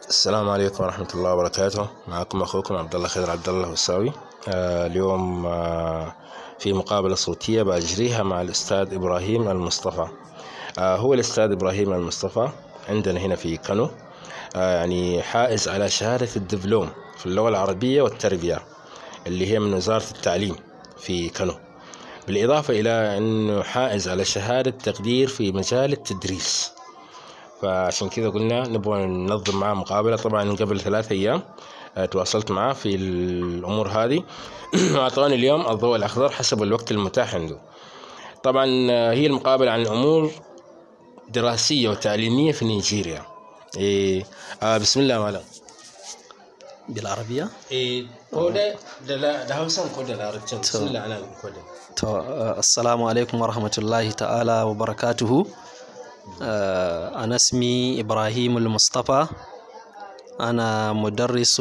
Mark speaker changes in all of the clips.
Speaker 1: السلام عليكم ورحمة الله وبركاته معكم أخوكم عبد الله خضر عبد الله الوساوي آه اليوم آه في مقابلة صوتية بأجريها مع الأستاذ إبراهيم المصطفى آه هو الأستاذ إبراهيم المصطفى عندنا هنا في كانو آه يعني حائز على شهادة الدبلوم في اللغة العربية والتربية اللي هي من وزارة التعليم في كانو بالإضافة إلى أنه حائز على شهادة تقدير في مجال التدريس فعشان كذا قلنا نبغى ننظم معاه مقابلة طبعا قبل ثلاثة أيام آه، تواصلت معاه في الأمور هذه وأعطاني اليوم الضوء الأخضر حسب الوقت المتاح عنده طبعا آه، هي المقابلة عن أمور دراسية وتعليمية في نيجيريا إيه آه بسم الله مالا
Speaker 2: بالعربية
Speaker 1: إيه كودا دلا ده هوسان كودا لا رجل بسم الله أنا كودا
Speaker 2: to uh, assalamu alaikum warahmatullahi ta'ala wa barakatuhu uh, أنا اسمي إبراهيم المصطفى أنا مدرس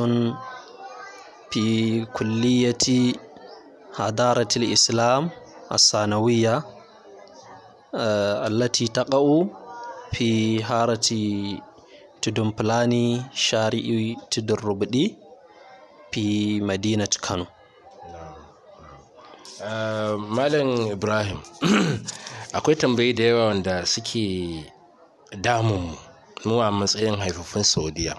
Speaker 2: في كلية حضارة الإسلام الثانوية uh, التي تقع في حارة تدمبلاني شارع تدربدي في مدينة كانو
Speaker 1: Ah, Malam Ibrahim akwai tambayi da yawa wanda suke damun mu a matsayin haifafun Saudiya.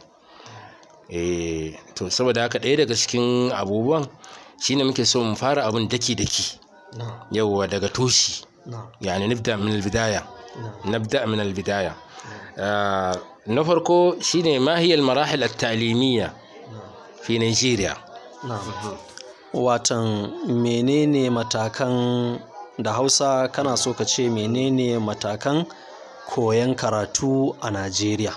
Speaker 1: Eh, to saboda haka ɗaya daga cikin abubuwan shine muke so mu fara abin daki-daki
Speaker 2: نعم
Speaker 1: yauwa daga toshi
Speaker 2: نعم
Speaker 1: yani nibda min albidaya
Speaker 2: نعم
Speaker 1: nabda min albidaya Ah, na farko shine ma hiya almarahil at-ta'limiyya fi Nigeria
Speaker 2: Na'am. Watan menene matakan da Hausa kana so ka ce menene matakan koyon karatu a Najeriya?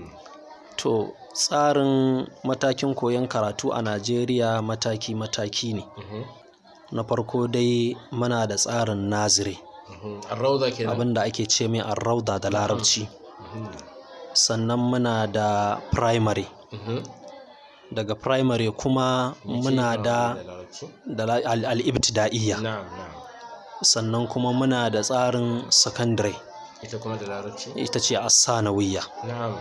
Speaker 2: To tsarin matakin koyon karatu a Najeriya mataki-mataki ne. Na farko dai muna da tsarin nazire
Speaker 1: الروضة kenan
Speaker 2: abinda ake ce mai arrauda da larabci. Sannan muna da primary. Daga primary kuma muna da da la- al- al-ibtida'iyya.
Speaker 1: na'am na'am
Speaker 2: sannan kuma muna da tsarin secondary
Speaker 1: ita kuma da larabci
Speaker 2: ita ce assanawiyya
Speaker 1: na'am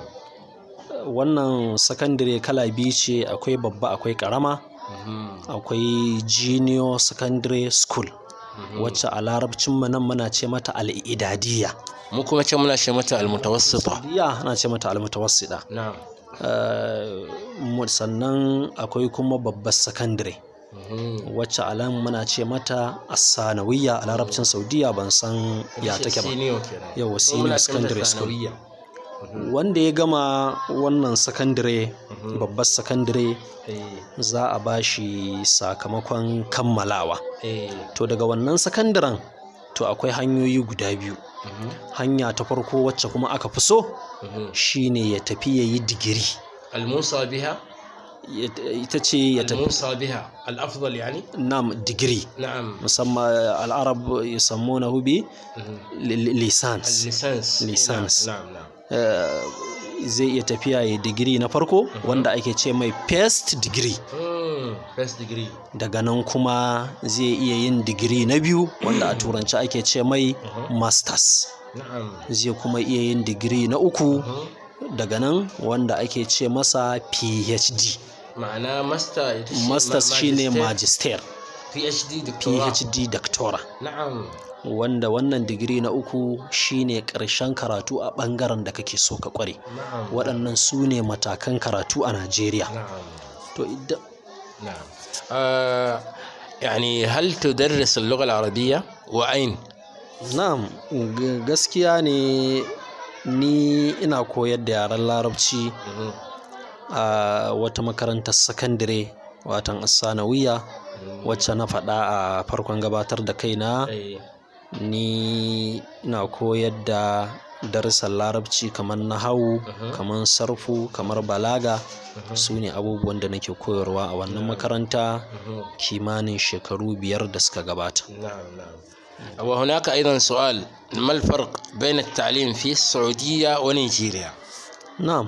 Speaker 2: wannan secondary kala biyu ce akwai babba akwai karama akwai junior secondary school wacce a larabcin mu nan muna ce mata al'idadiyya
Speaker 1: mu kuma ce muna ce mata almutawassita
Speaker 2: diya ana ce mata almutawassida
Speaker 1: na'am
Speaker 2: Eh, mu- sannan akwai kuma babbar secondary wacce a nan muna ce mata assanawiyya a larabcin saudiya ban san ya take ba
Speaker 1: senior kenan
Speaker 2: Yawwa,
Speaker 1: Mu
Speaker 2: senior
Speaker 1: muna ce mata
Speaker 2: secondary school.
Speaker 1: sanawiyya.
Speaker 2: wanda ya gama wannan sakandare babbar sakandare
Speaker 1: eh
Speaker 2: za a ba shi sakamakon kammalawa
Speaker 1: eh
Speaker 2: to daga wannan sakandaren to akwai hanyoyi guda biyu hanya ta farko wacce kuma aka fi so shine ya tafi ya yi digiri
Speaker 1: الموصى بها
Speaker 2: Ya- ita ce ya tafi
Speaker 1: الموصى بها الافضل يعني
Speaker 2: nam digiri
Speaker 1: نعم
Speaker 2: musamman al'arab yusammunahu bi li- li- lisans
Speaker 1: الليسانس
Speaker 2: Lisans.
Speaker 1: نعم نعم نعم
Speaker 2: Eh, zai iya tafiya ya digiri na farko wanda ake ce mai first degree
Speaker 1: مم. first degree
Speaker 2: daga nan kuma zai iya yin digiri na biyu wanda a turanci ake ce mai masters
Speaker 1: نعم
Speaker 2: zai kuma iya yin digiri na uku daga nan wanda ake ce masa phd
Speaker 1: معناه ماستر
Speaker 2: masters shine magister
Speaker 1: بي اتش دي دكتوراه
Speaker 2: phd doctora
Speaker 1: نعم
Speaker 2: wanda wannan digiri na uku shine ƙarshen karatu a ɓangaren da kake so ka ƙware
Speaker 1: نعم
Speaker 2: waɗannan su ne matakan karatu a najeriya
Speaker 1: نعم
Speaker 2: to idan
Speaker 1: نعم آه يعني هل تدرس اللغة العربية وأين؟
Speaker 2: Na'am, g- gaskiya ne ni ina koyar da yaren larabci a wata makarantar sakandare watan assanawiya wacce na faɗa a farkon gabatar da kaina
Speaker 1: أي.
Speaker 2: ni ina koyar da darussan larabci kamar nahawu kamar sarfu kamar balaga su ne abubuwan da nake koyarwa a wannan makaranta kimanin shekaru biyar da suka gabata
Speaker 1: نعم نعم وهناك أيضا سؤال ما الفرق بين التعليم في السعودية ونيجيريا؟
Speaker 2: Na'am.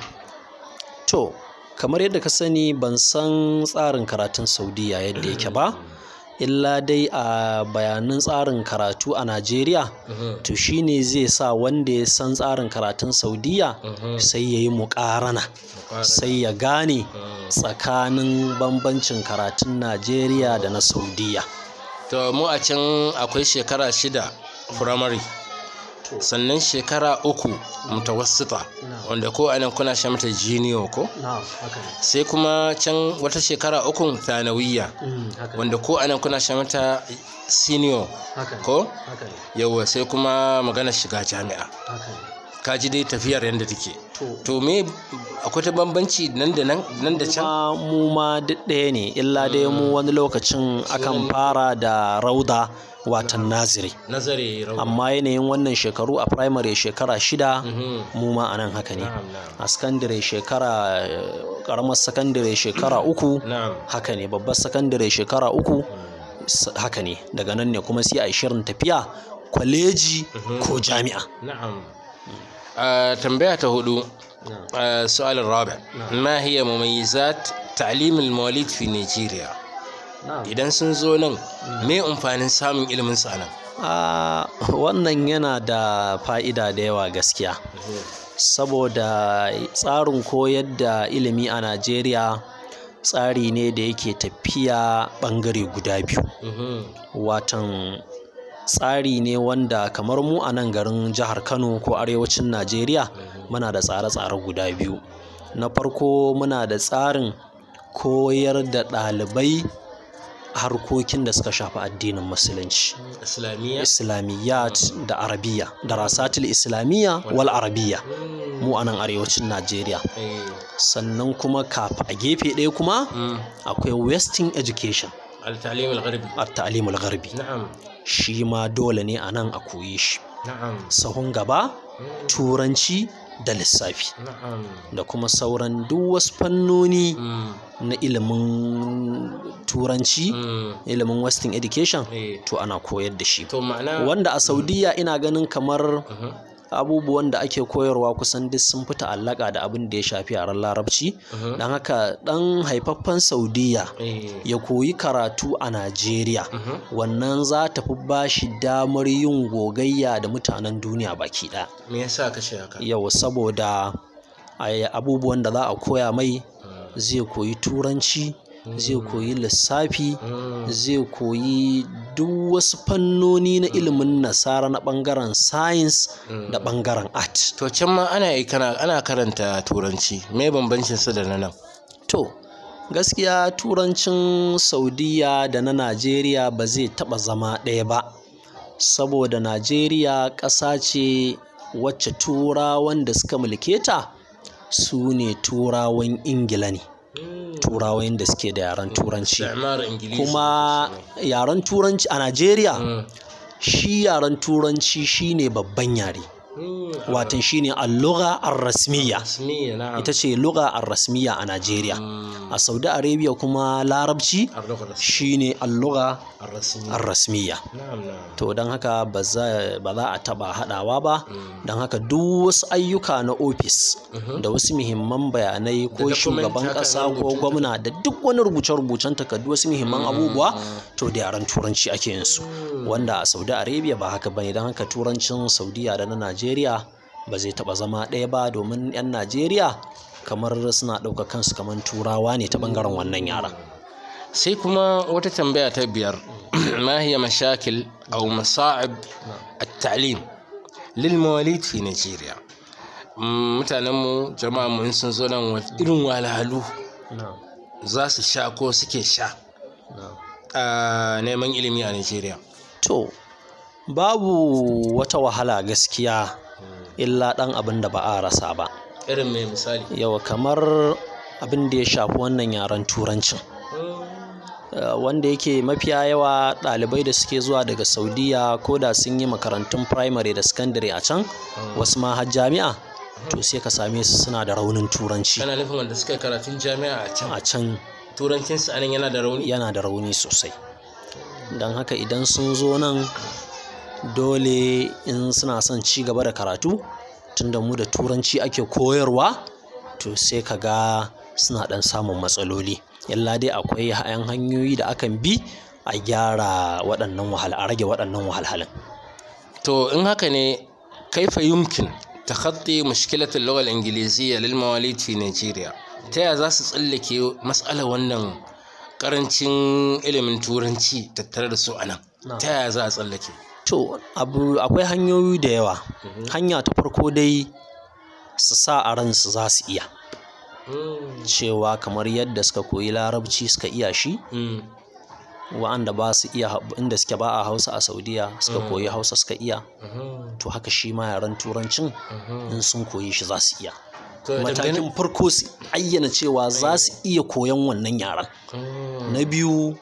Speaker 2: To, kamar yadda ka sani ban san tsarin karatun Saudiya yadda yake ba. illa dai a bayanan tsarin karatu a najeriya
Speaker 1: Mhm.
Speaker 2: to shine zai sa wanda ya san tsarin karatun saudiya
Speaker 1: Mhm.
Speaker 2: sai ya yi muƙarana sai ya gane tsakanin bambancin karatun najeriya da na saudiya
Speaker 1: to mu a can akwai shekara shida firamare sannan shekara uku mutawassita wanda ko anan kuna sha mata jiniyo ko sai kuma can wata shekara uku thanawiyya wanda ko anan kuna sha mata senior ko yawa sai kuma magana shiga jami'a ka ji dai tafiyar yadda take to me akwai ta bambanci nan da nan nan da can
Speaker 2: ma mu ma duk ɗaya ne illa dai mu wani lokacin akan fara da rauda watan naziri
Speaker 1: nazari rau
Speaker 2: amma yanayin wannan shekaru a primary shekara shida
Speaker 1: Mhm.
Speaker 2: mu ma a nan haka ne
Speaker 1: na'am na'am
Speaker 2: a sakandare shekara eh, karamar sakandare shekara uku
Speaker 1: na'am
Speaker 2: haka ne babbar sakandare shekara uku s- haka ne daga nan ne kuma sai a yi shirin tafiya kwaleji ko jami'a
Speaker 1: نعم آه تنبيه هدوء آه السؤال الرابع ما هي مميزات تعليم المواليد في نيجيريا idan sun zo nan me amfanin samun ilimin sa nan
Speaker 2: a wannan yana da fa'ida da yawa gaskiya saboda tsarin koyar da ilimi a najeriya tsari ne da yake tafiya ɓangare guda biyu watan tsari ne wanda kamar mu a nan garin jihar kano ko arewacin najeriya muna da tsare-tsare guda biyu na farko muna da tsarin koyar da ɗalibai harkokin da suka shafi addinin musulunci
Speaker 1: islamiyya
Speaker 2: islamiyyat da arabiya da rasatul islamiyya wal arabiya mu a nan arewacin najeriya
Speaker 1: eh
Speaker 2: sannan kuma kafa a gefe ɗaya kuma
Speaker 1: mm.
Speaker 2: akwai western education
Speaker 1: al-ta'lim al-gharbi
Speaker 2: a ta'alimul garbi
Speaker 1: na'am
Speaker 2: shi ma dole ne a nan a koyi shi
Speaker 1: na'am
Speaker 2: sahun gaba turanci da lissafi
Speaker 1: na'am
Speaker 2: da kuma sauran duk wasu fannoni
Speaker 1: mm.
Speaker 2: na ilimin turanci
Speaker 1: Mm.
Speaker 2: ilimin western education
Speaker 1: eh
Speaker 2: to ana koyar da shi
Speaker 1: to ma'ana
Speaker 2: wanda a saudiya ina ganin kamar
Speaker 1: Mhm.
Speaker 2: abubuwan da ake koyarwa kusan duk sun fi ta'allaka da abin da ya shafi yaren larabci
Speaker 1: Mhm.
Speaker 2: don haka ɗan haifaffen saudiya
Speaker 1: eh
Speaker 2: ya koyi karatu a najeriya
Speaker 1: Mhm.
Speaker 2: wannan za ta fi ba shi damar yin gogayya da mutanen duniya baki ɗaya
Speaker 1: me yasa ka ce haka
Speaker 2: yau saboda a- abubuwan da za a koya mai zai koyi turanci zai koyi lissafi
Speaker 1: Mm.
Speaker 2: zai koyi duk wasu fannoni na ilimin nasara na ɓangaren science da ɓangaren art
Speaker 1: to can ma ana yi kana ana karanta turanci me bambancin su da na nan
Speaker 2: to gaskiya turancin saudiya da na najeriya ba zai taɓa zama ɗaya ba saboda najeriya ƙasa ce wacce turawan da suka mulke ta su ne turawan ingila ne turawan da suke da yaren turanci
Speaker 1: Istimar Ingilishi
Speaker 2: kuma yaren turanci a najeriya
Speaker 1: Mm.
Speaker 2: shi yaren turanci shine babban yare
Speaker 1: Mm.
Speaker 2: watan shine al-lugha ar-rasmiyya
Speaker 1: Rasmiya na'am
Speaker 2: ita ce lugha ar-rasmiyya a najeriya
Speaker 1: Mm.
Speaker 2: a saudi arabia kuma larabci
Speaker 1: Ar-lugha ar-rasmiya.
Speaker 2: shine al-lugha
Speaker 1: Ar-rasmiya.
Speaker 2: ar-rasmiyya
Speaker 1: Na'am na'am
Speaker 2: to don haka ba za ba za a taba hadawa ba
Speaker 1: Mm.
Speaker 2: don haka duk wasu ayyuka na ofis da wasu muhimman bayanai ko
Speaker 1: document
Speaker 2: shugaban
Speaker 1: haka na
Speaker 2: kasa ko
Speaker 1: rubutun
Speaker 2: gwamna da duk wani rubuce-rubucen takardu wasu muhimman abubuwa to da yaren turanci ake yin su wanda a saudi arabia ba haka bane don haka turancin saudiya da na najeriya ba zai taba zama ɗaya ba domin 'yan najeriya kamar suna ɗauka kansu kamar turawa ne ta ɓangaren wannan yaren
Speaker 1: sai kuma wata tambaya ta biyar ma hiya mashakil aw masa'ib at-ta'lim lil mawalid fi Nigeria mutanen mu jama'a mu in sun zo nan wa- irin wahalhalu za su sha ko suke sha a neman ilimi a Nigeria
Speaker 2: To, babu wata wahala gaskiya illa ɗan abin da ba a rasa ba.
Speaker 1: irin mai misali
Speaker 2: Yawa kamar abin da ya shafi wannan yaren turancin. Uh, wanda yake mafiya yawa ɗalibai da suke zuwa daga Saudiya ko da sun yi makarantun primary da secondary a can, wasu ma har jami'a, to sai ka same su suna da raunin turanci.
Speaker 1: kana nufin wanda suka yi karatun jami'a a can
Speaker 2: A can
Speaker 1: turancinsu anan yana da rauni
Speaker 2: yana da rauni sosai don haka idan sun zo nan dole in suna son ci gaba da karatu tunda mu da turanci ake koyarwa to sai ka ga suna ɗan samun matsaloli yalla dai akwai hayan hanyoyi da akan bi a gyara waɗannan wahal a rage waɗannan wahalhalun
Speaker 1: to in haka ne kaifa yumkin takhatti mushkilat al-lugha al-ingliziyya lil mawalid fi Nigeria ta yaya za su tsallake matsalar wannan karancin ilimin turanci tattare da su anan ta yaya za a tsallake
Speaker 2: to abu akwai hanyoyi da yawa hanya ta farko dai su sa a ransu za su iya cewa kamar yadda suka koyi larabci suka iya shi wa'anda ba su iya inda suke ba a hausa a saudiya suka koyi hausa suka iya to haka shi ma yaren turancin in sun koyi shi za su iya matakin farko su ayyana cewa za su iya koyon wannan yaren na biyu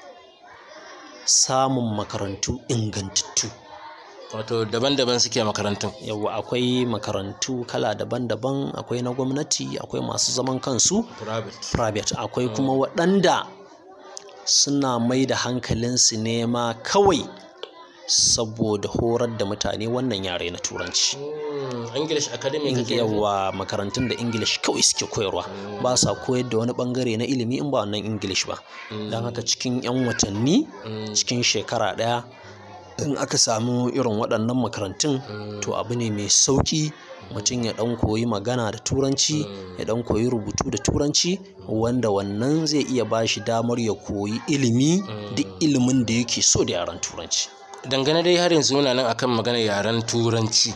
Speaker 2: samun makarantu ingantattu
Speaker 1: wato daban-daban suke makarantun
Speaker 2: yawa akwai makarantu kala daban-daban akwai na gwamnati akwai masu zaman kansu private akwai kuma waɗanda suna mai da hankalinsu nema kawai saboda horar da mutane wannan yare na turanci
Speaker 1: english academy
Speaker 2: yawa makarantun da english kawai suke koyarwa ba sa koyar da wani bangare na ilimi in ba wannan english ba don haka cikin 'yan watanni cikin shekara ɗaya in aka samu irin waɗannan makarantun to abu ne mai sauƙi mutum ya ɗan koyi magana da turanci ya ɗan koyi rubutu da turanci wanda wannan zai iya ba shi damar ya koyi ilimi duk ilimin da yake so da yaren turanci
Speaker 1: dangane dai har yanzu muna nan akan maganar yaren turanci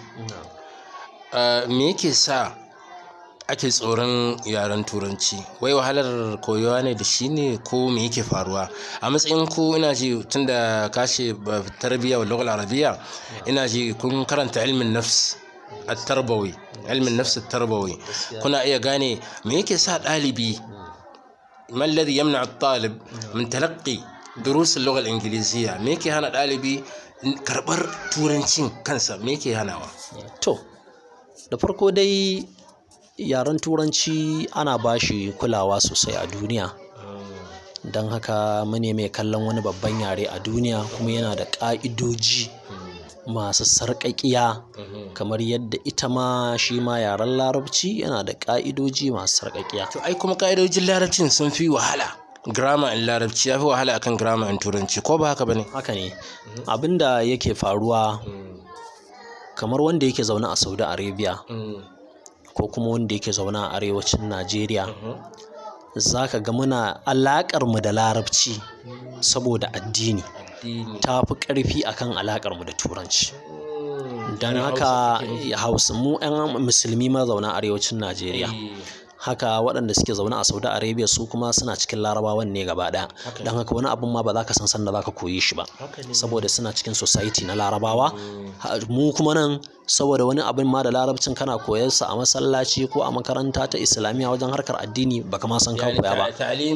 Speaker 1: me yake sa ake tsoron yaren turanci wai wahalar koyowa ne da shi ne ko me yake faruwa a matsayin ku ina ji tunda kashe tarbiyya wa lughal arabiya ina ji kun karanta ilmin nafs at-tarbawi ilmin nafs at-tarbawi kuna iya gane me yake sa ɗalibi ما الذي يمنع الطالب من تلقي دروس اللغة الإنجليزية ميكي هنا ɗalibi karɓar turancin kansa me yake hanawa
Speaker 2: to da farko dai yaren turanci ana ba shi kulawa sosai a duniya don haka mune mai kallon wani babban yare a duniya kuma yana da ƙa'idoji masu sarƙaƙiya kamar yadda ita ma shi ma yaren larabci yana da ƙa'idoji masu sarƙaƙiya
Speaker 1: to ai kuma ƙa'idojin larabcin sun fi wahala grammar in larabci ya fi wahala akan grammar in turanci ko ba haka bane
Speaker 2: haka ne abinda yake faruwa kamar wanda yake zaune a saudi arabia ko kuma wanda yake zaune a arewacin najeriya za ka ga muna alaƙar mu da larabci saboda addini ta fi ƙarfi akan alaƙar mu da turanci don haka hausa mu 'yan musulmi mazauna arewacin najeriya haka waɗanda suke zaune a saudi arabia su kuma suna cikin larabawan ne gaba ɗaya don haka wani abun ma ba za ka san sanda za ka koyi shi ba saboda suna cikin society na larabawa mu kuma nan saboda wani abin ma da larabcin kana koyarsa a masallaci ko a makaranta ta islamiyya wajen harkar addini baka ma san ka koya ba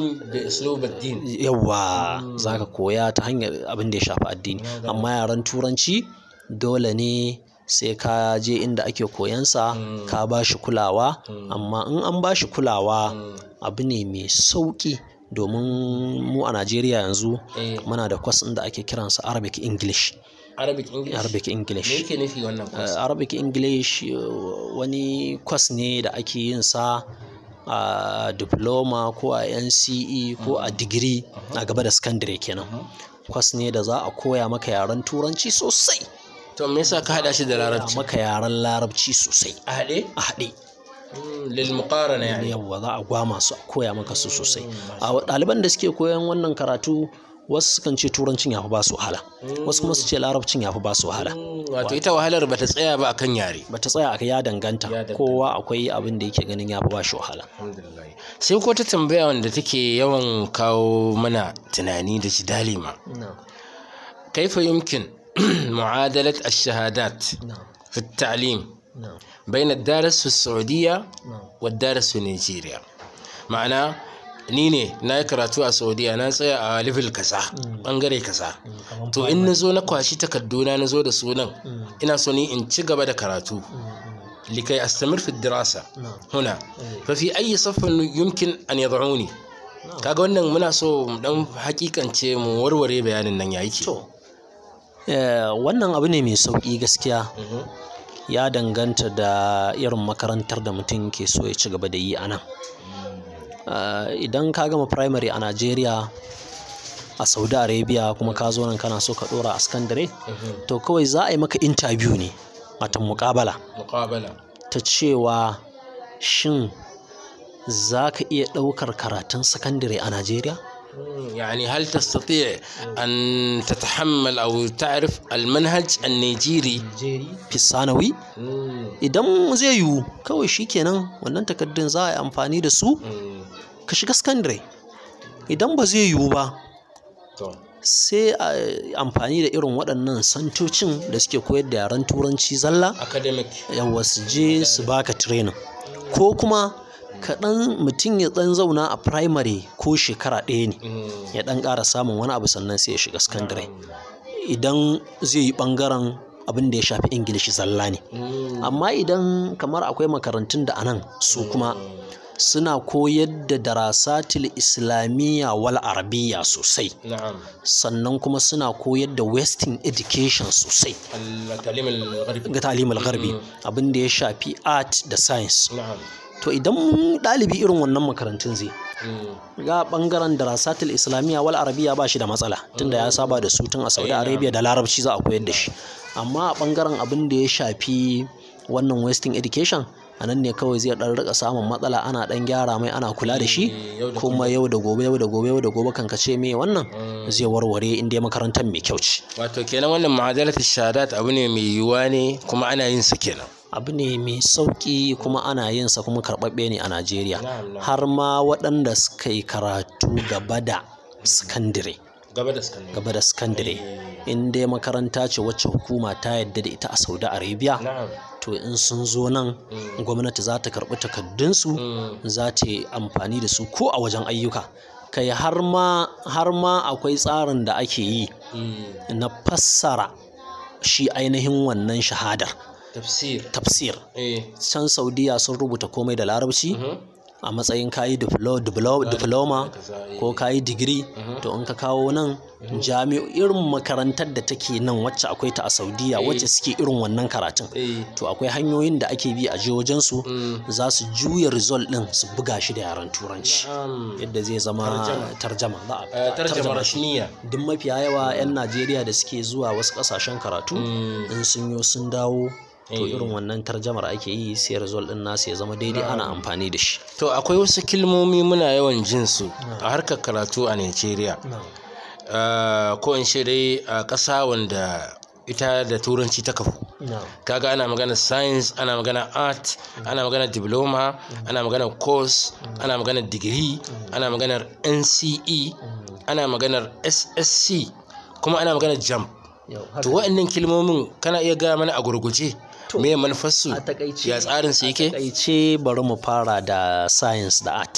Speaker 2: yawa za ka koya ta hanyar abin da ya shafi addini amma yaren turanci dole ne sai ka je inda ake koyansa ka ba shi kulawa amma in an ba shi kulawa abu ne mai sauƙi domin mu a najeriya yanzu muna da kwas da ake kiransa arabic english
Speaker 1: arabic english
Speaker 2: arabic english
Speaker 1: me yake nufi wannan kwas
Speaker 2: arabic english wani kwas ne da ake yin sa a diploma ko a nce ko a digiri a gaba da secondary kenan kwas ne da za a koya maka yaren turanci sosai
Speaker 1: to me yasa ka hada shi da larabci
Speaker 2: maka yaren larabci sosai
Speaker 1: a haɗe
Speaker 2: a haɗe
Speaker 1: lil muqarana yani
Speaker 2: yawwa za a gwama su a koya maka su sosai a ɗaliban da suke koyan wannan karatu wasu sukan ce turancin ya fi ba su wahala wasu kuma su ce larabcin ya fi ba su wahala
Speaker 1: wato ita wahalar bata tsaya ba akan yare
Speaker 2: bata tsaya aka ya danganta kowa akwai abin da yake ganin ya fi ba shi wahala
Speaker 1: sai ko ta tambaya wanda take yawan kawo mana tunani da jidali ma kaifa yumkin معادلة الشهادات في التعليم بين الدارس في السعودية والدارس في نيجيريا معناه ni ne na yi karatu a saudiya na tsaya a level kaza bangare kaza to in na zo na kwashi takarduna na zo da sunan ina so ni in ci gaba da karatu likai astamir fi dirasa huna fa fi ayi saffin yumkin an yad'uni kaga wannan muna so mu dan hakikance mu warware bayanin nan yayi ke
Speaker 2: wannan abu ne mai sauƙi gaskiya ya danganta da irin makarantar da mutum ke so ya ci gaba da yi a nan idan ka gama primary a najeriya a saudi arabia kuma ka zo nan kana so ka dora a sakandare to kawai za a yi maka interview ne watan muƙabala
Speaker 1: muqabala
Speaker 2: ta cewa shin za ka iya ɗaukar karatun sakandare a najeriya
Speaker 1: يعني هل تستطيع أن تتحمل أو تعرف المنهج النيجيري
Speaker 2: fi sanawi idan zai yiwu kawai shikenan wannan takardun za a yi amfani da su ka shiga sakandare idan ba zai yiwu ba sai a yi amfani da irin waɗannan santocin da suke koyar da yaren turanci zalla
Speaker 1: academic
Speaker 2: yawa su je su baka training ko kuma kaɗan mutum ya ɗan zauna a primary ko shekara ɗaya ne ya ɗan ƙara samun wani abu sannan sai ya shiga sakandare idan zai yi ɓangaren abin da ya shafi ingilishi zalla ne amma idan kamar akwai makarantun da anan su kuma suna koyar da darasatil islamiyya wal arabiya sosai
Speaker 1: نعم
Speaker 2: sannan kuma suna koyar da western education sosai
Speaker 1: التعليم الغربي
Speaker 2: ga talimul garbi abin da ya shafi art da science
Speaker 1: نعم
Speaker 2: to idan ɗalibi irin wannan makarantun zai ga bangaren darasatul islamiyya wal arabiya ba shi da matsala tunda ya saba da su tun a saudi arabia da larabci za a koyar da shi amma a bangaren abin da ya shafi wannan western education a nan ne kawai zai dan rika samun matsala ana dan gyara mai ana kula da shi kuma yau da gobe yau da gobe yau da gobe kan kace me wannan zai warware in dai makarantar mai kyau ce
Speaker 1: wato kenan wannan ma'adalat shahadat abu ne mai yiwuwa ne kuma ana yin sa kenan
Speaker 2: abu ne mai sauƙi kuma ana yin sa kuma karɓaɓɓe ne a Najeriya
Speaker 1: Na'am, na'am.
Speaker 2: har ma waɗanda suka yi karatu gaba da sakandire
Speaker 1: gaba da sakandare
Speaker 2: gaba da sakandire in dai makaranta ce wacce hukuma ta yadda da ita a Saudi Arabia
Speaker 1: na'am
Speaker 2: to in sun zo nan gwamnati za ta karɓi takardunsu za ta yi amfani da su ko a wajen ayyuka kai har ma har ma akwai tsarin da ake yi na fassara shi ainihin wannan shahadar
Speaker 1: tafsir
Speaker 2: tafsir
Speaker 1: eh
Speaker 2: can saudiya sun rubuta komai da larabci a matsayin kayi diplo- diplo- diploma ko kayi digiri to in ka kawo nan jami'o irin makarantar da take nan wacce akwai ta a saudiya wacce suke irin wannan karatun
Speaker 1: eh
Speaker 2: to akwai hanyoyin da ake bi a jihohinsu za su juya result din su buga shi da yaren turanci
Speaker 1: na'am
Speaker 2: yadda zai zama tarjama za a
Speaker 1: Eh, tarjama rasmiya
Speaker 2: duk mafiya yawa 'yan najeriya da suke zuwa wasu kasashen karatu in sun yo sun dawo to irin wannan tarjamar ake yi sai result din nasu ya zama daidai ana amfani da shi
Speaker 1: to akwai wasu kilmomi muna yawan jin su a harkar karatu a Najeriya Ah, ko in ce dai a ƙasa wanda ita da turanci ta kafu kaga ana magana science ana magana art ana magana diploma ana magana course ana magana digiri ana maganar nce ana maganar ssc kuma ana maganar jam to waɗannan kilmomin kana iya gaya mana a gurguje me manufarsu
Speaker 2: a takaice
Speaker 1: ya tsarin su yake
Speaker 2: takaice bari mu fara da science da art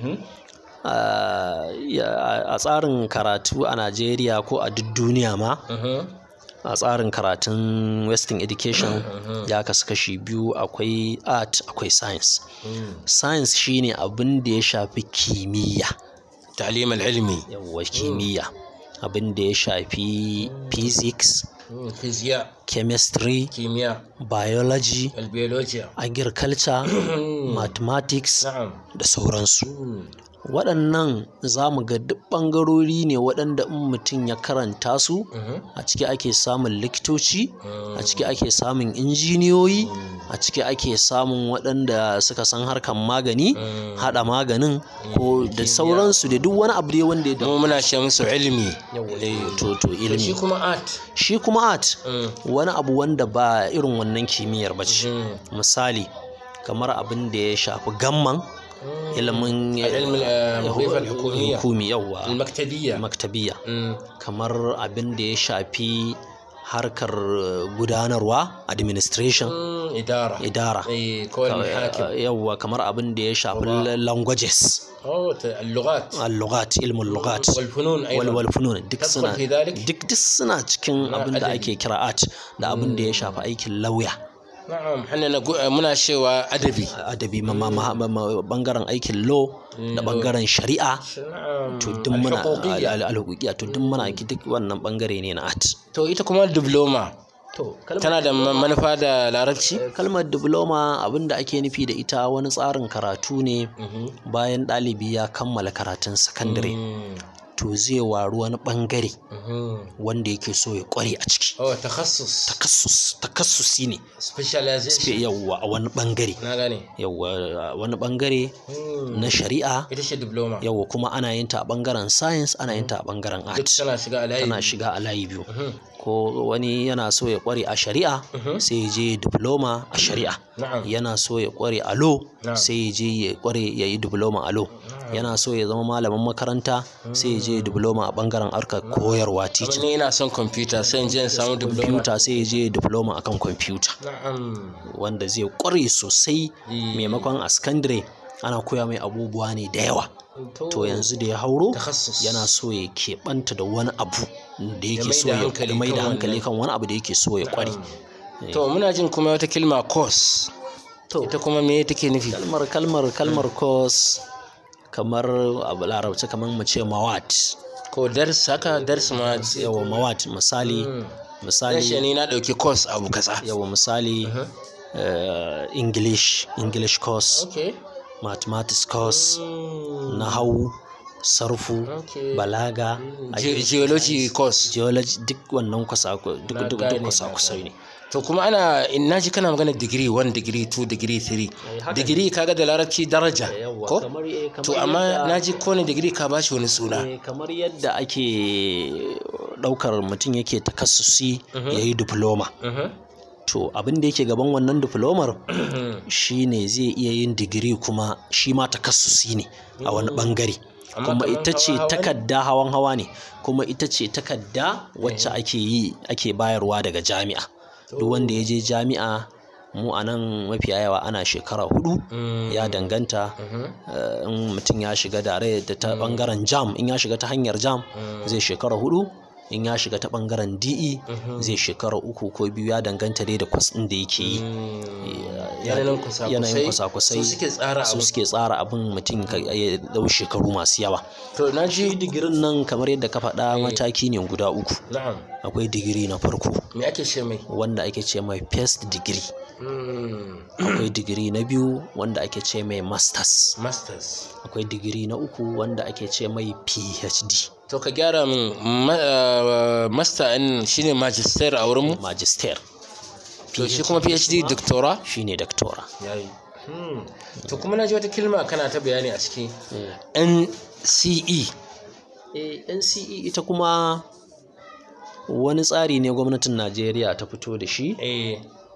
Speaker 2: Ah, ya- a tsarin karatu a najeriya ko a duk duniya ma a tsarin karatun western education ya kasu kashi biyu akwai art akwai science science shine abin da ya shafi kimiyya
Speaker 1: تعليم العلمي
Speaker 2: yawwa kimiyya abin da ya shafi physics
Speaker 1: فيزياء
Speaker 2: chemistry
Speaker 1: كيمياء
Speaker 2: biology
Speaker 1: البيولوجيا
Speaker 2: agriculture mathematics
Speaker 1: نعم
Speaker 2: da sauransu waɗannan za mu ga duk ɓangarori ne waɗanda in mutum ya karanta su a ciki ake samun likitoci a ciki ake samun injiniyoyi a ciki ake samun waɗanda suka san harkan magani haɗa maganin ko da sauransu da duk wani abu dai wanda ya da
Speaker 1: mu muna ce musu ilimi
Speaker 2: to to
Speaker 1: shi
Speaker 2: ilimi
Speaker 1: kuma art
Speaker 2: shi kuma art wani abu wanda ba irin wannan kimiyyar ba ce misali kamar abin da ya shafi gamman ilimin
Speaker 1: العلم الوظيفة الحكومية
Speaker 2: hukumi yawwa
Speaker 1: المكتبية
Speaker 2: maktabiya
Speaker 1: مم.
Speaker 2: kamar abin da ya shafi harkar gudanarwa administration
Speaker 1: مم. إدارة
Speaker 2: idara
Speaker 1: أي كون محاكم
Speaker 2: yawwa kamar abin da ya shafi languages
Speaker 1: أو ت- اللغات
Speaker 2: al-lughat ilmul lughat
Speaker 1: والفنون أيضا
Speaker 2: walwal funun duk
Speaker 1: تدخل
Speaker 2: suna
Speaker 1: في ذلك
Speaker 2: duk duk suna cikin
Speaker 1: Na
Speaker 2: abin da
Speaker 1: adabi.
Speaker 2: ake kira art da abin da ya shafi aikin lauya
Speaker 1: نعم احنا نقول muna cewa adabi
Speaker 2: adabi ma- ma- ma- ma- bangaren aikin law da bangaren shari'a
Speaker 1: نعم
Speaker 2: to duk muna
Speaker 1: الحقوقية.
Speaker 2: al- al-huquqiyya to duk muna duk wannan bangare ne na art
Speaker 1: to ita kuma diploma
Speaker 2: to
Speaker 1: tana da ma- manufa da larabci
Speaker 2: kalmar diploma abin da ake nufi da ita wani tsarin karatu ne bayan ɗalibi ya kammala karatun sakandare
Speaker 1: Mm.
Speaker 2: to zai waru wani ɓangare
Speaker 1: Mhm.
Speaker 2: wanda yake so ya ƙware a ciki
Speaker 1: oh takassus
Speaker 2: takassus takassusi ne
Speaker 1: specialization
Speaker 2: yawwa a wani ɓangare
Speaker 1: na gane
Speaker 2: yawwa a wani ɓangare
Speaker 1: Hmm.
Speaker 2: na shari'a
Speaker 1: ita ce diploma
Speaker 2: yawwa kuma ana yin ta a ɓangaren science ana yin ta a ɓangaren
Speaker 1: duk
Speaker 2: art
Speaker 1: tana shiga a layi
Speaker 2: tana shiga a layi biyu
Speaker 1: Mhm.
Speaker 2: ko wani yana so ya ƙware a shari'a
Speaker 1: Mhm.
Speaker 2: sai ya je diploma a shari'a
Speaker 1: na'am
Speaker 2: yana so ya ƙware a law
Speaker 1: Na'am.
Speaker 2: sai ya je ya ƙware ya yi diploma a law yana so ya zama malamin makaranta sai ya je diploma a ɓangaren harkar koyarwa
Speaker 1: Amma
Speaker 2: teaching
Speaker 1: ni ina son computer sai in je in samu diploma
Speaker 2: kwamfuta sai ya je diploma akan kwamfuta
Speaker 1: na'am
Speaker 2: wanda zai ƙware sosai
Speaker 1: Eh.
Speaker 2: maimakon a sakandare ana koya mai abubuwa ne da yawa to yanzu da ya hauro
Speaker 1: takassus
Speaker 2: yana so ya keɓanta da wani abu da
Speaker 1: Ya
Speaker 2: yake
Speaker 1: mai
Speaker 2: so
Speaker 1: da
Speaker 2: ya
Speaker 1: hankali
Speaker 2: ya mai da
Speaker 1: kan
Speaker 2: hankali
Speaker 1: wannan.
Speaker 2: kan wani abu da yake so ya ƙware
Speaker 1: to muna jin kuma wata kilma course
Speaker 2: to
Speaker 1: ita kuma me take nufi
Speaker 2: kalmar kalmar kalmar course kamar abu larabci kamar mu ce mawat
Speaker 1: ko dars haka dars ma
Speaker 2: yawa mawat misali
Speaker 1: dan
Speaker 2: misali
Speaker 1: shi ni na dauki course abu kaza
Speaker 2: yawa misali eh, english english course
Speaker 1: okay
Speaker 2: mathematics course
Speaker 1: Hmm.
Speaker 2: nahawu sarfu
Speaker 1: Okay.
Speaker 2: balaga
Speaker 1: Ge- geology course
Speaker 2: geology duk wannan kwasa duk
Speaker 1: Na
Speaker 2: duk duk
Speaker 1: gane,
Speaker 2: kwasa
Speaker 1: na
Speaker 2: kusai
Speaker 1: gane.
Speaker 2: ne
Speaker 1: to kuma ana in naji kana magana degree 1 degree 2 degree 3
Speaker 2: haka
Speaker 1: degree kaga da larabci daraja
Speaker 2: Yawwa,
Speaker 1: ko
Speaker 2: kamar eh, kamar
Speaker 1: to amma
Speaker 2: yadda-
Speaker 1: naji kowane degree ka bashi wani suna
Speaker 2: Eh, kamar yadda ake ɗaukar mutum yake takassusi ya yi diploma
Speaker 1: Mhm.
Speaker 2: to abin da yake gaban wannan diplomar
Speaker 1: Mhm.
Speaker 2: shine zai iya yin digiri kuma shi ma takassusi ne a wani bangare
Speaker 1: Amma
Speaker 2: kuma
Speaker 1: kamar
Speaker 2: ita ce
Speaker 1: hawa-hawa ne?
Speaker 2: takarda hawan hawa ne kuma ita ce takarda wacce ake yi ake bayarwa daga jami'a duk wanda ya je jami'a mu a nan mafiya yawa ana shekara hudu
Speaker 1: Mm.
Speaker 2: ya danganta
Speaker 1: Mhm.
Speaker 2: eh, in mutum ya shiga dare da ta bangaren jam in ya shiga ta hanyar jam zai shekara hudu in ya shiga ta bangaren de zai shekara uku ko biyu ya danganta dai da kwas ɗin da yake yi
Speaker 1: yanayin kusa-kusai
Speaker 2: yanayin kwasa-kwasai
Speaker 1: su suke tsara
Speaker 2: su
Speaker 1: abu
Speaker 2: suke tsara abin mutum ka- ya dau shekaru masu yawa
Speaker 1: to na ji
Speaker 2: digirin nan kamar yadda ka faɗa mataki ne guda uku
Speaker 1: na'am
Speaker 2: akwai digiri na farko
Speaker 1: me ake ce mai
Speaker 2: wanda ake ce mai first degree
Speaker 1: Mm.
Speaker 2: akwai digiri na biyu wanda ake ce mai masters
Speaker 1: masters
Speaker 2: akwai digiri na uku wanda ake ce mai phd
Speaker 1: to ka gyara min ma- uh, master ɗin shine magister a wurin mu
Speaker 2: magister
Speaker 1: to shi kuma phd doctora
Speaker 2: shine doctora
Speaker 1: yayi Hmm. to kuma na ji wata kilma kana ta bayani a ciki NCE
Speaker 2: Eh, NCE ita kuma wani tsari ne gwamnatin Najeriya ta fito da shi
Speaker 1: eh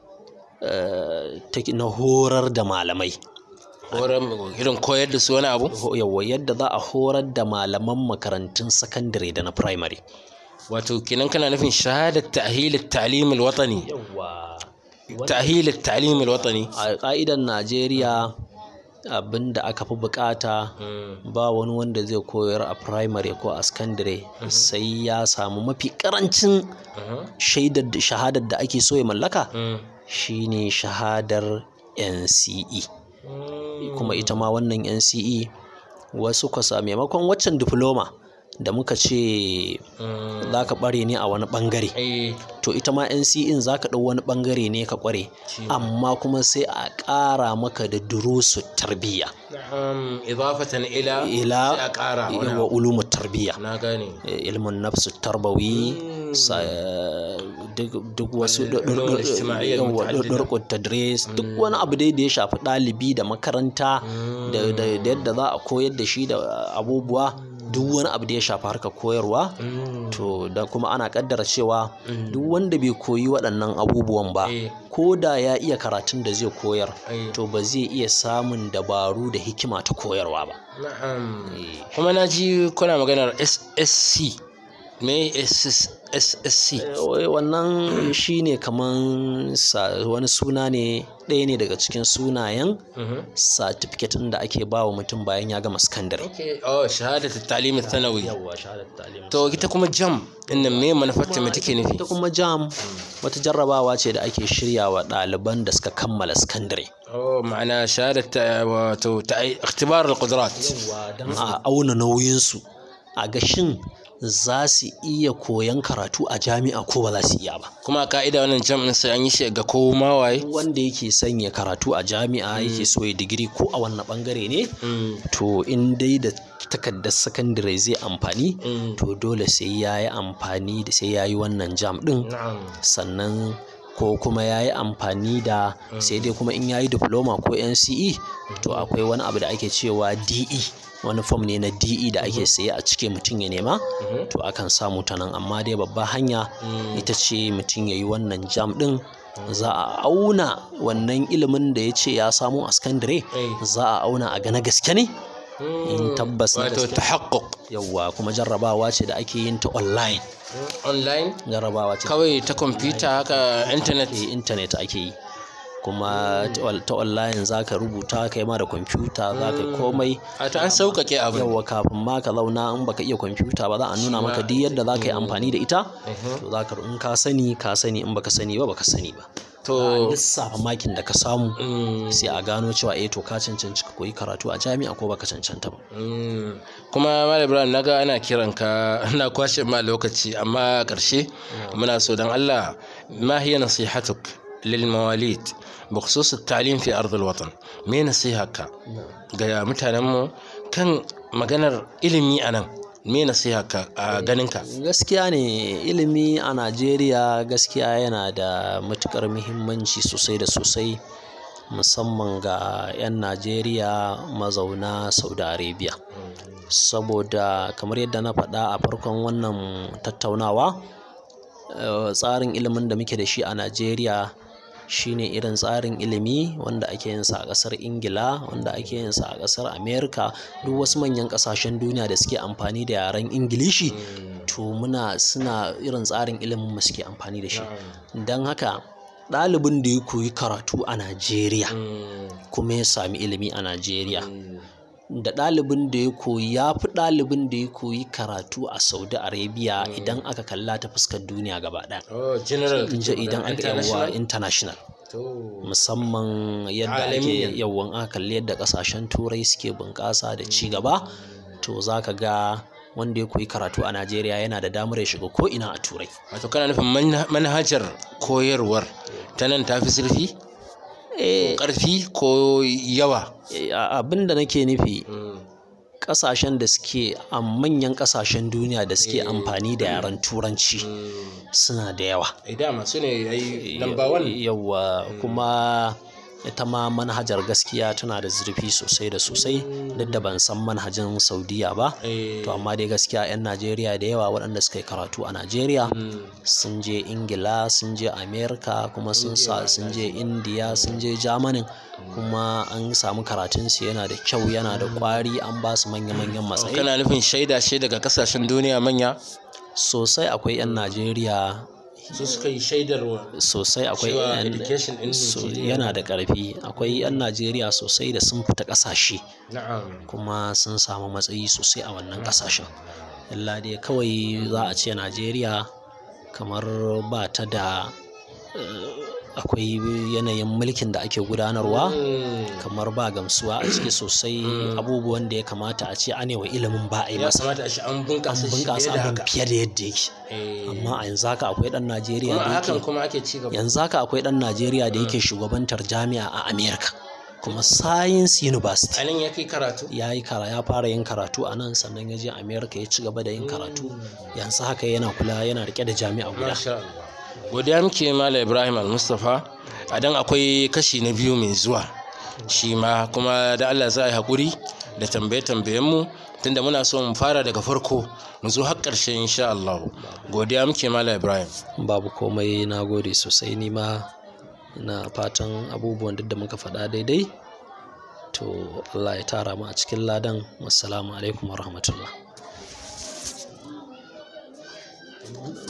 Speaker 2: eh, ta- na horar da malamai
Speaker 1: horon irin koyar da su wani abu
Speaker 2: Ho- yawwa yadda za a horar da malaman makarantun sakandare da na primary
Speaker 1: wato kenan kana nufin shahadat ta'hil at-ta'lim al-watani
Speaker 2: yawwa
Speaker 1: ta'hil at-ta'lim al-watani
Speaker 2: a ƙa'idan Najeriya abin da aka fi bukata ba wani wanda zai koyar a primary ko a secondary sai ya samu mafi karancin shaidar da shahadar da ake so ya mallaka shine shahadar NCE kuma ita ma wannan NCE wasu kwasa maimakon waccan diploma da muka ce za ka bare ne a wani bangare
Speaker 1: eh
Speaker 2: to ita ma NCE za ka ɗau wani bangare ne ka kware amma kuma sai a ƙara maka da durusu tarbiyya
Speaker 1: na'am idafatan ila
Speaker 2: ila
Speaker 1: sai a ƙara wani
Speaker 2: wa
Speaker 1: abu.
Speaker 2: ulumu tarbiyya
Speaker 1: na gane
Speaker 2: ilmin nafsu tarbawi sa- duk duk wasu
Speaker 1: ulumul ijtima'iyyah al-muta'addida.
Speaker 2: ɗurƙun tadris duk wani abu dai da ya shafi ɗalibi da makaranta da da- da yadda za a koyar da shi da abubuwa duk wani abu da ya shafi harkar koyarwa
Speaker 1: Mm.
Speaker 2: to da kuma ana kaddara cewa duk wanda bai koyi waɗannan abubuwan ba
Speaker 1: Eh.
Speaker 2: ko da ya iya karatun da zai koyar
Speaker 1: Eh.
Speaker 2: to ba zai iya samun dabaru da hikima ta koyarwa ba
Speaker 1: na'am kuma na ji kuna maganar SSC me SS SSC
Speaker 2: Eh, wannan shine kaman sa- wani suna ne ɗaya ne daga cikin sunayen
Speaker 1: Mhm.
Speaker 2: certificate ɗin da ake ba wa mutum bayan ya gama sakandare
Speaker 1: okay oh shahadat at-ta'lim ath-thanawi
Speaker 2: yawwa shahadat ta'lim
Speaker 1: to ita kuma jam inda me manufarta me take nufi
Speaker 2: ita kuma jam wata jarrabawa ce da ake shirya wa ɗaliban da suka kammala sakandare
Speaker 1: oh ma'ana shahadat ta- wato ta ikhtibar al-qudrat
Speaker 2: yawwa don a auna nauyinsu a ga shin za su iya koyan karatu a jami'a ko ba za su iya ba
Speaker 1: kuma a ka'ida wannan jam ɗin sai an yi shi ga ko ma waye
Speaker 2: wanda yake sanya karatu a jami'a yake so ya digiri ko a wannan bangare ne to in dai da takardar sakandare zai amfani to dole sai ya yi amfani da sai ya yi wannan jam ɗin sannan ko kuma ya yi amfani da sai dai kuma in ya yi diploma ko nce to akwai wani abu da ake cewa de wani fom ne na de da ake saye a cike mutum ya nema to akan samu ta nan amma dai babba hanya ita ce mutum ya yi wannan jam ɗin za a auna wannan ilimin da ya ce ya samu a sakandare za a auna a gana gaske ne in tabbas na
Speaker 1: wato
Speaker 2: gaske
Speaker 1: tahaqquq
Speaker 2: yawwa kuma jarrabawa ce da ake yin ta online
Speaker 1: online
Speaker 2: jarrabawa ce
Speaker 1: kawai ta kwamfuta haka internet
Speaker 2: ta intanet ake yi kuma ta on- ta online za ka rubuta kai ma da kwamfuta za ka yi komai
Speaker 1: a to an sauƙaƙe abin
Speaker 2: yawwa kafin ma ka zauna in baka iya kwamfuta ba za a nuna maka duk yadda za ka yi amfani da ita to za ka in ka sani ka sani in baka sani ba baka sani ba
Speaker 1: to
Speaker 2: lissafa makin da ka samu
Speaker 1: mm,
Speaker 2: sai a gano cewa eh to ka cancanci ka koyi karatu a jami'a ko baka cancanta ba
Speaker 1: mm. kuma malam ibrahim naga ana kiran ka na kwashe ma lokaci amma a ƙarshe muna so don allah ma hiya nasihatuk lil mawalid بخصوص التعليم في أرض الوطن me nasiharka ga mutanenmu kan maganar ilimi a nan me nasiharka a ganinka
Speaker 2: gaskiya ne ilimi a najeriya gaskiya yana da matukar muhimmanci sosai da sosai musamman ga 'yan najeriya mazauna saudi arabia saboda kamar yadda na faɗa a farkon wannan tattaunawa eh, tsarin ilimin da muke da shi a najeriya shine irin tsarin ilimi wanda ake yin sa a ƙasar ingila wanda ake yin sa a ƙasar america duk wasu manyan ƙasashen duniya da suke amfani da yaren ingilishi to muna suna irin tsarin ilimin mu suke amfani da shi don haka ɗalibin da ya koyi karatu a najeriya kuma ya sami ilimi a najeriya da ɗalibin da ya koyi ya fi ɗalibin da ya koyi karatu a saudi arabia idan aka kalla ta fuskar duniya gaba ɗaya
Speaker 1: oh general
Speaker 2: in ji idan aka yawa international musamman yadda ake
Speaker 1: Alamiyan.
Speaker 2: yawan aka kalli yadda kasashen turai suke bunƙasa da ci gaba to za ka ga wanda ya koyi karatu a najeriya yana da damar ya shiga ko ina a turai
Speaker 1: wato kana nufin manha- manhajar koyarwar ta nan ta fi zurfi
Speaker 2: Eh,
Speaker 1: ƙarfi ko yawa
Speaker 2: eh, abin da nake nufi kasashen da suke a manyan kasashen duniya da suke amfani da yaren turanci suna da yawa
Speaker 1: idan masu ne ai number one
Speaker 2: yawa kuma ita ma manhajar gaskiya tana da zurfi sosai da sosai duk da ban san manhajin saudiya ba
Speaker 1: Eh,
Speaker 2: to amma dai gaskiya 'yan najeriya da yawa waɗanda suka yi karatu a najeriya sun je ingila sun je america kuma sun sa sun je indiya sun je germany kuma an samu karatunsu yana da kyau yana da kwari an ba su manya-manyan matsayi
Speaker 1: kana nufin shaida shi daga kasashen duniya manya
Speaker 2: sosai akwai 'yan najeriya
Speaker 1: su suka yi shaidarwa
Speaker 2: sosai akwai
Speaker 1: Cewa
Speaker 2: 'yan
Speaker 1: education in
Speaker 2: so-
Speaker 1: Nigeria
Speaker 2: yana da ƙarfi akwai 'yan najeriya sosai da sun fita ƙasashe
Speaker 1: na'am
Speaker 2: kuma sun samu matsayi sosai a wannan ƙasashen illa dai kawai za a ce najeriya kamar ba ta da eh, akwai yanayin mulkin da ake gudanarwa kamar ba gamsuwa a ciki sosai abubuwan da ya kamata a ce anewa ilimin ba a yi
Speaker 1: ya
Speaker 2: masa
Speaker 1: kamata a shi an
Speaker 2: an
Speaker 1: bunƙasa shi
Speaker 2: bunƙasa
Speaker 1: fiye da
Speaker 2: abin
Speaker 1: haka
Speaker 2: fiye da yadda yake
Speaker 1: Eh,
Speaker 2: amma a yanzu haka akwai ɗan najeriya
Speaker 1: kuma
Speaker 2: da
Speaker 1: a hakan
Speaker 2: yake
Speaker 1: kuma ake ci gaba
Speaker 2: yanzu haka akwai ɗan najeriya da yake shugabantar jami'a a america kuma science university
Speaker 1: a nan ya kai karatu
Speaker 2: ya yi kara ya fara yin karatu a nan sannan ya je america ya ci gaba da yin karatu yanzu haka yana kula yana rike da jami'a guda
Speaker 1: Masha Allah. godiya muke mala ibrahim al-mustapha a dan akwai kashi na biyu mai zuwa shi ma kuma da allah za a yi haƙuri da tambaye mu tunda muna so mu fara daga farko mu zo har ƙarshe insha Allah godiya muke mala ibrahim
Speaker 2: babu komai na gode sosai ni ma na fatan abubuwan duk da muka faɗa daidai to allah ya tara mu a cikin ladan wassalamu alaikum warahmatullah